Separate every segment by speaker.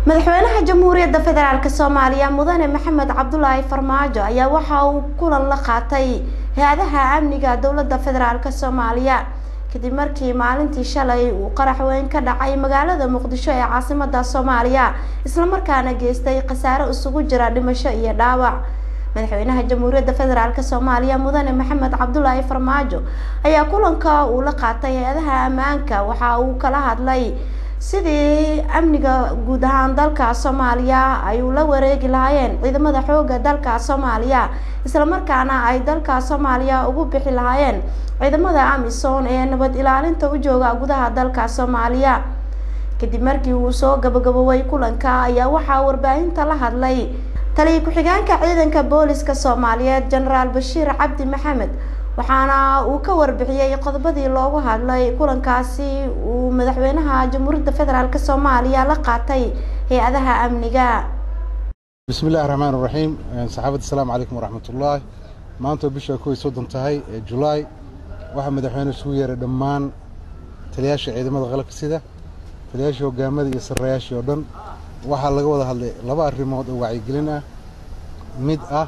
Speaker 1: madaxweynaha jamhuuriyadda federaalk soomaaliya mudane maxamed cabdulaahi farmaajo ayaa waxa uu kulan la qaatay hay-adaha amniga dowladda federaalk soomaaliya kadib markii maalintii shalay uu qarax weyn ka dhacay magaalada muqdisho ee caasimada soomaaliya islamarkaana geystay khasaare isugu jira dhimasho iyo dhaawac madaxweynaha jamhuuriyadda federaalk soomaaliya mudane maxamed cabdulaahi farmaajo ayaa kulanka uu la qaatay hay-adaha ammaanka waxa uu kala hadlay sidii amniga guud ahaan dalka soomaaliya ay ula wareegi lahaayeen ciidamada xooga dalka soomaaliya islamarkaana ay dalka soomaaliya ugu bixi lahaayeen ciidamada amisom ee nabad ilaalinta u jooga gudaha dalka soomaaliya kadib markii uu soo gabagaboobay kulanka ayaa waxaa warbaahinta la hadlay taliya ku-xigeenka ciidanka booliska soomaaliyeed jenaraal bashiir cabdi maxamed waxaana uu ka warbixiyey qodobadii loogu hadlay kulankaasi uu madaxweynaha jamhuuriyadda federaalk soomaaliya la qaatay hay-adaha amniga
Speaker 2: bismi illahi raxmaan iraxiim saxaabadda asalaamu calaykum waraxmatullaahi maanta bisha kow iyo soddon tahay ee julaay waxaa madaxweyne isugu yeeray dhammaan taliyaasha ciidamada qalabka sida taliyaashii hogaamada iyo sarrayaashii oo dhan waxaa laga wada hadlay laba arrimood oo wacyigelin ah mid ah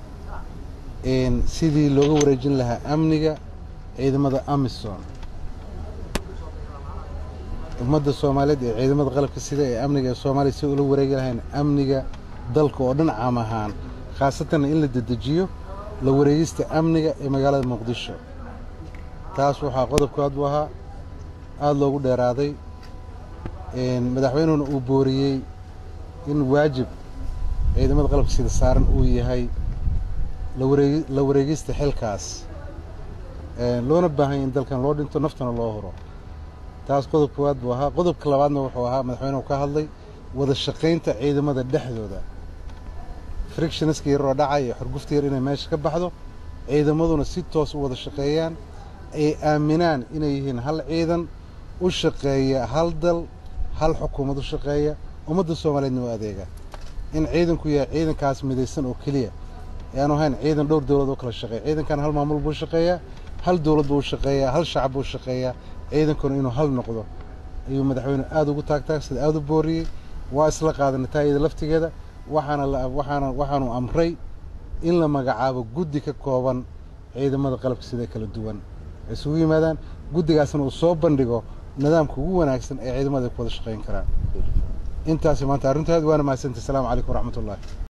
Speaker 2: sidii looga wareejin lahaa amniga ciidamada amisom ummadda soomaaliyeed ee ciidamada qalabka sida ee amniga ee soomaaliya si ula wareegi lahayn amniga dalka oo dhan caam ahaan khaasatanna in la dedejiyo la wareegista amniga ee magaalada muqdisho taas waxaa qodobkaad u ahaa aada loogu dheeraaday madaxweynuhuna uu booriyey in waajib ciidamada qalabka sida saaran uu yahay la wareegista xilkaas loona baahanya in dalkan loo dhinto naftana loo huro taas qodob koowaad buu ahaa qodobka labaadna wuxuu ahaa madaxweynuhu ka hadlay wada shaqaynta ciidamada dhexdooda frictionska yaroo dhacay iyo xurgufta yar inay meesha ka baxdo ciidamaduna si toos u wada shaqeeyaan ay aaminaan inay yihiin hal ciidan u shaqeeya hal dal hal xukuumad u shaqeeya ummadda soomaaliyeedna u adeega in ciidanku yahay ciidankaas midaysan oo keliya yaanu ahayn ciidan dhowr dowlad oo kala shaqeeya ciidankan hal maamul buu shaqeeyaa hal dowlad buu shaqeeyaa hal shacab buu shaqeeyaa ciidankuna inuu hal noqdo ayuu madaxweyne aada ugu taagtaagsada aada u booriyey waa isla qaadanay taayada laftigeeda waxaana waxaana waxaanu amray in la magacaabo guddi ka kooban ciidamada qalabka sida kala duwan ay isugu yimaadaan guddigaasna uu soo bandhigo nidaamka ugu wanaagsan ee ciidamada ay ku wada shaqayn karaan intaasi maanta arrintaadi waana mahadsantay asalaamu calaykum waraxmat ullahi